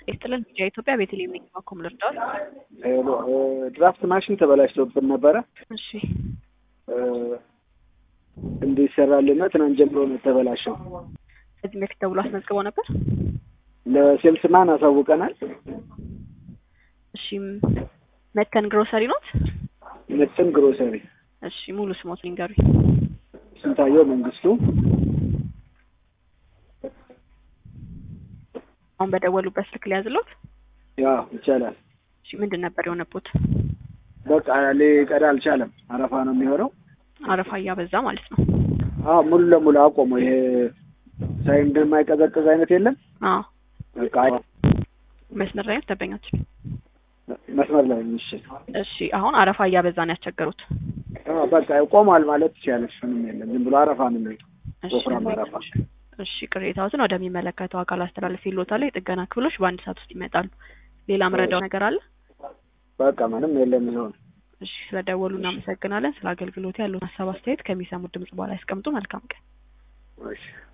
ይስጥልን የኢትዮጵያ ቤተልሔም ነኝ። ባኮም ልርዳዎት? ድራፍት ማሽን ተበላሽቶብን ነበረ እሺ እንዲሰራልና ትናንት ጀምሮ ነው የተበላሸው። ከዚህ በፊት ደውሎ አስመዝግበው ነበር? ለሴልስማን አሳውቀናል። እሺ መተን ግሮሰሪ ኖት? ምጥን ግሮሰሪ። እሺ ሙሉ ስሞት ሊንገሩኝ። ስንታየው መንግስቱ። አሁን በደወሉበት ስልክ ሊያዝሎት? ያ ይቻላል። እሺ ምንድን ነበር የሆነቦት? በቃ ሊቀዳ አልቻለም። አረፋ ነው የሚሆነው። አረፋ እያበዛ ማለት ነው። አዎ ሙሉ ለሙሉ አቆመው። ይሄ ሳይ እንደማይቀዘቅዝ አይነት የለም። አዎ በቃ መስመር ላይ ነው ደንበኛችን። መስመር ላይ ነው። እሺ እሺ አሁን አረፋ እያበዛ ነው ያስቸገሩት። አዎ በቃ ቆሟል ማለት ትችያለሽ። ምንም የለም። ዝም ብሎ አረፋ ነው የሚለው። እሺ ወፍራም አረፋ። እሺ ቅሬታዎትን ወደሚመለከተው አካል አስተላልፍ ይሎታል። የጥገና ክፍሎች በአንድ ሰዓት ውስጥ ይመጣሉ። ሌላ ምረዳው ነገር አለ? በቃ ምንም የለም። ይሆን እሺ ስለደወሉ እናመሰግናለን። ስለ አገልግሎት ያለውን ሀሳብ አስተያየት ከሚሰሙት ድምጽ በኋላ ያስቀምጡ። መልካም ቀን። እሺ